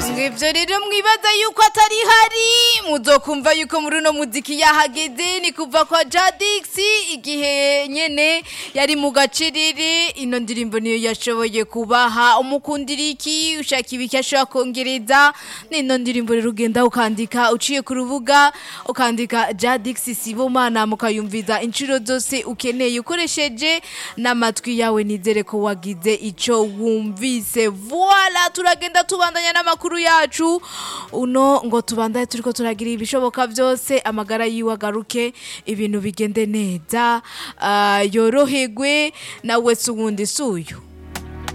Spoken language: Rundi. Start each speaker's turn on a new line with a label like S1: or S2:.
S1: Mwivyo rero mwibaza yuko atari hari muzokumva yuko muri uno muziki yahageze ni kuva kwa Jadix igihe nyene yari mu gaciriri ino ndirimbo niyo yashoboye kubaha umukundira iki ushaka ibiki ashobora kongereza nino ndirimbo rero ugenda ukandika uciye ku rubuga ukandika Jadix Sibomana mukayumviza inshuro zose ukeneye ukoresheje n'amatwi yawe nizere ko wagize ico wumvise voila turagenda tubandanya n'amakuru yacu uno ngo tubandanye turiko turagira ibishoboka byose amagara yiwe agaruke ibintu bigende neza ah, yoroherwe nawe si uwundi si uyu